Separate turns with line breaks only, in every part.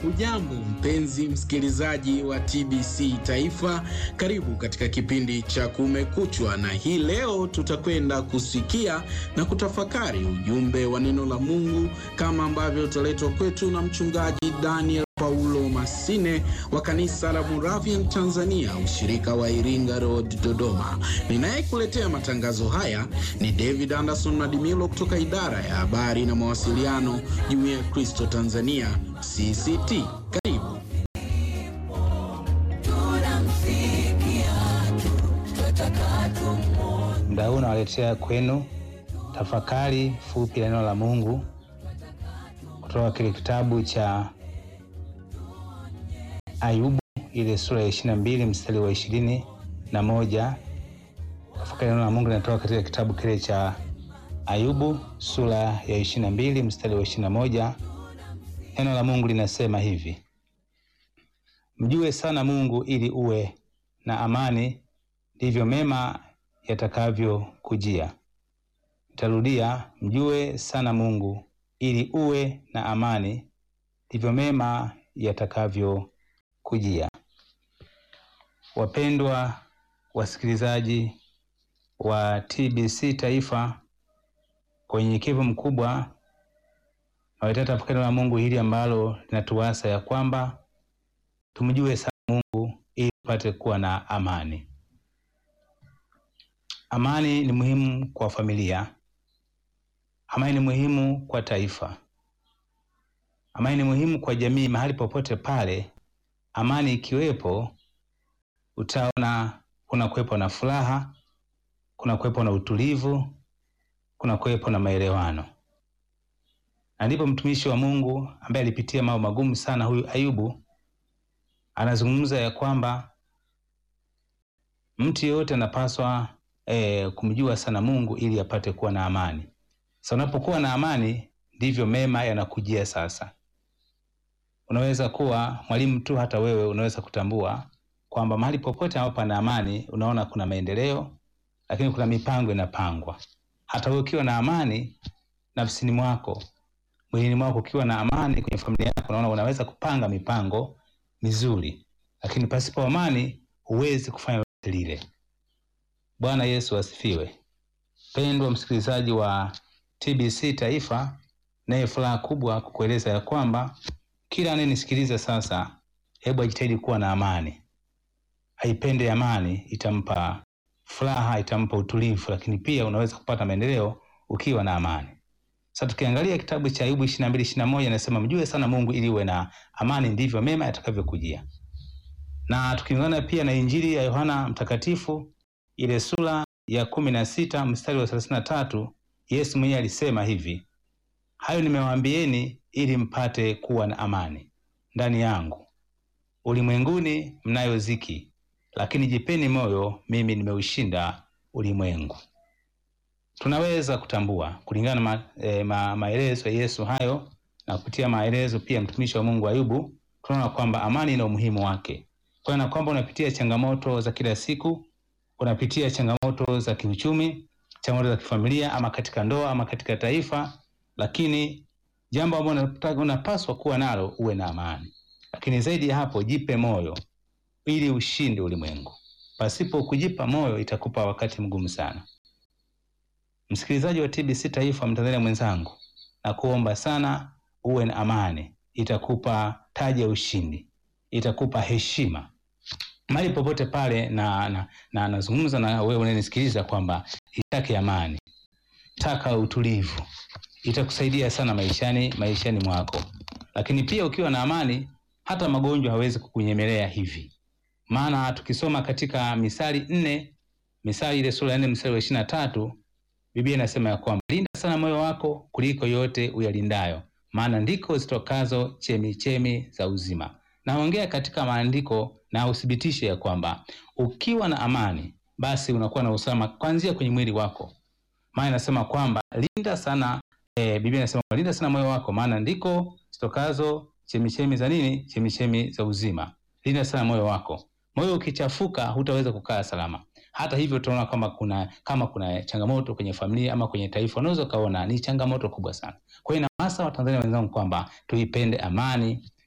Hujambo mpenzi msikilizaji wa TBC Taifa, karibu katika kipindi cha Kumekuchwa, na hii leo tutakwenda kusikia na kutafakari ujumbe wa neno la Mungu kama ambavyo utaletwa kwetu na mchungaji Daniel Paulo Masine wa kanisa la Moravian Tanzania, ushirika wa Iringa Road, Dodoma. Ninayekuletea matangazo haya ni David Anderson Madimilo kutoka idara ya habari na mawasiliano, Jumuiya ya Kristo Tanzania CCT. Karibu.
Muda huu nawaletea kwenu tafakari fupi ya neno la Mungu kutoka kile kitabu cha Ayubu ile sura ya ishirini na mbili mstari wa ishirini na moja. Tafakari ya neno la Mungu linatoka katika kitabu kile cha Ayubu sura ya ishirini na mbili mstari wa ishirini na moja. Neno la Mungu linasema hivi: mjue sana Mungu ili uwe na amani, ndivyo mema yatakavyokujia. Nitarudia, mjue sana Mungu ili uwe na amani, ndivyo mema yatakavyokujia. Wapendwa wasikilizaji wa TBC Taifa, kwa unyenyekevu mkubwa nawaletea tafakari la Mungu hili ambalo linatuasa ya kwamba tumjue sana Mungu ili tupate kuwa na amani. Amani ni muhimu kwa familia. Amani ni muhimu kwa taifa. Amani ni muhimu kwa jamii. Mahali popote pale amani ikiwepo, utaona kuna kuwepo na furaha, kuna kuwepo na utulivu, kuna kuwepo na maelewano. Na ndipo mtumishi wa Mungu ambaye alipitia mambo magumu sana, huyu Ayubu, anazungumza ya kwamba mtu yeyote anapaswa E, kumjua sana Mungu ili apate kuwa na amani. Sasa unapokuwa na amani ndivyo mema yanakujia. Sasa unaweza kuwa mwalimu tu, hata wewe unaweza kutambua kwamba mahali popote ambapo pana amani, unaona kuna maendeleo, lakini kuna mipango inapangwa. Hata wewe ukiwa na amani nafsini mwako, mwilini mwako, ukiwa na amani kwenye familia yako, unaona unaweza kupanga mipango mizuri, lakini pasipo amani huwezi kufanya lolote lile. Bwana Yesu asifiwe. Pendwa msikilizaji wa TBC Taifa, naye furaha kubwa kukueleza ya kwamba kila anayenisikiliza sasa, hebu ajitahidi kuwa na amani. Aipende amani, itampa furaha, itampa utulivu, lakini pia unaweza kupata maendeleo ukiwa na amani. Sasa tukiangalia kitabu cha Ayubu ishirini na mbili ishirini na moja inasema mjue sana Mungu ili uwe na amani, ndivyo mema yatakavyokujia. Na tukiungana pia na Injili ya Yohana Mtakatifu ile sura ya kumi na sita mstari wa thelathini na tatu Yesu mwenyewe alisema hivi, hayo nimewaambieni ili mpate kuwa na amani ndani yangu. Ulimwenguni mnayo ziki, lakini jipeni moyo, mimi nimeushinda ulimwengu. Tunaweza kutambua kulingana na ma, e, ma, maelezo ya Yesu hayo na kupitia maelezo pia mtumishi wa Mungu Ayubu, tunaona kwamba amani ina umuhimu wake, kwa na kwamba unapitia changamoto za kila siku unapitia changamoto za kiuchumi, changamoto za kifamilia, ama katika ndoa ama katika taifa, lakini jambo ambalo unapaswa kuwa nalo uwe na amani. Lakini zaidi ya hapo, jipe moyo ili ushinde ulimwengu. Pasipo kujipa moyo, itakupa wakati mgumu sana. Msikilizaji wa TBC Taifa, Mtanzania mwenzangu, na kuomba sana uwe na amani, itakupa taji ya ushindi, itakupa heshima mahali popote pale, na na nazungumza na, na wewe unanisikiliza kwamba itake amani, taka utulivu, itakusaidia sana maishani maishani mwako. Lakini pia ukiwa na amani, hata magonjwa hawezi kukunyemelea hivi, maana tukisoma katika Misali nne, Misali ile sura ya nne mstari wa ishirini na tatu Biblia inasema ya kwamba linda sana moyo wako kuliko yote uyalindayo, maana ndiko zitokazo chemi chemi za uzima. Naongea katika maandiko na uthibitishe ya kwamba ukiwa na amani basi unakuwa na usalama kuanzia kwenye mwili wako, maana inasema kwamba linda sana e, Biblia inasema linda sana moyo wako, maana ndiko zitokazo chemichemi za nini? Chemichemi za uzima. Linda sana moyo wako. Moyo ukichafuka, hutaweza kukaa salama. Hata hivyo, tunaona kwamba kuna kama kuna changamoto kwenye familia ama kwenye taifa, unaweza ukaona ni changamoto kubwa sana. Kwa hiyo na hasa Watanzania wenzangu kwamba tuipende amani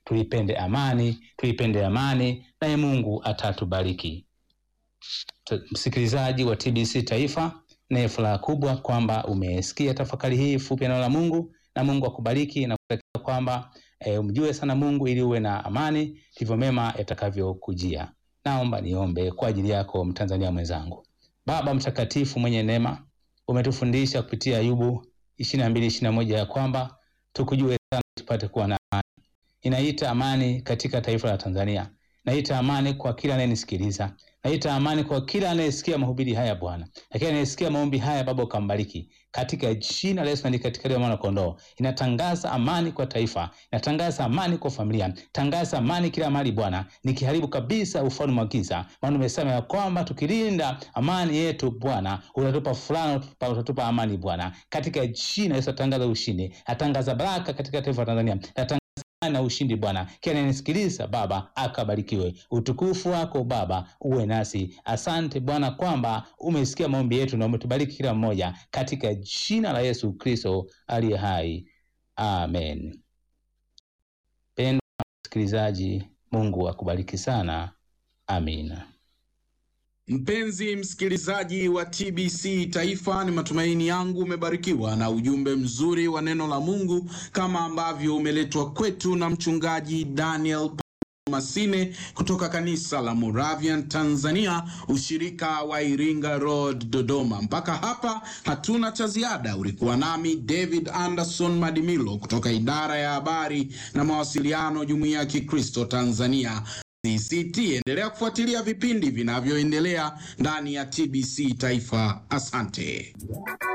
tuipende amani, tuipende amani, naye Mungu atatubariki. Msikilizaji wa TBC Taifa, naye furaha kubwa kwamba umesikia tafakari hii fupi ya neno la Mungu, na Mungu akubariki na kutakia kwamba e, umjue sana Mungu ili uwe na amani, ndivyo mema yatakavyokujia. Naomba niombe kwa ajili yako Mtanzania mwenzangu. Baba mtakatifu mwenye neema, umetufundisha kupitia Ayubu ishirini na mbili ishirini na moja ya kwamba tukujue sana tupate kuwa na amani. Inaita amani katika taifa la Tanzania, naita amani kwa kila anayenisikiliza, naita amani kwa kila anayesikia mahubiri haya Bwana, lakini anayesikia maombi haya Baba ukambariki katika jina la Yesu na katika damu ya mwana kondoo. Inatangaza amani kwa taifa, inatangaza amani kwa familia, tangaza amani kila mahali Bwana, nikiharibu kabisa ufalme wa giza, maana umesema ya kwamba tukilinda amani yetu Bwana utatupa furaha, utatupa amani Bwana, katika jina la Yesu. Atangaza ushindi, atangaza baraka katika taifa la Tanzania, atangaza na ushindi Bwana. Kila anayenisikiliza Baba akabarikiwe. Utukufu wako Baba uwe nasi. Asante Bwana kwamba umesikia maombi yetu na umetubariki kila mmoja, katika jina la Yesu Kristo aliye hai, amen. Pendwa msikilizaji, Mungu akubariki sana, amina.
Mpenzi msikilizaji wa TBC Taifa, ni matumaini yangu umebarikiwa na ujumbe mzuri wa neno la Mungu kama ambavyo umeletwa kwetu na mchungaji Daniel Masine kutoka kanisa la Moravian Tanzania, ushirika wa Iringa Road, Dodoma. Mpaka hapa hatuna cha ziada. Ulikuwa nami David Anderson Madimilo kutoka idara ya habari na mawasiliano, Jumuiya ya Kikristo Tanzania CCT. Endelea kufuatilia vipindi vinavyoendelea ndani ya TBC Taifa. Asante.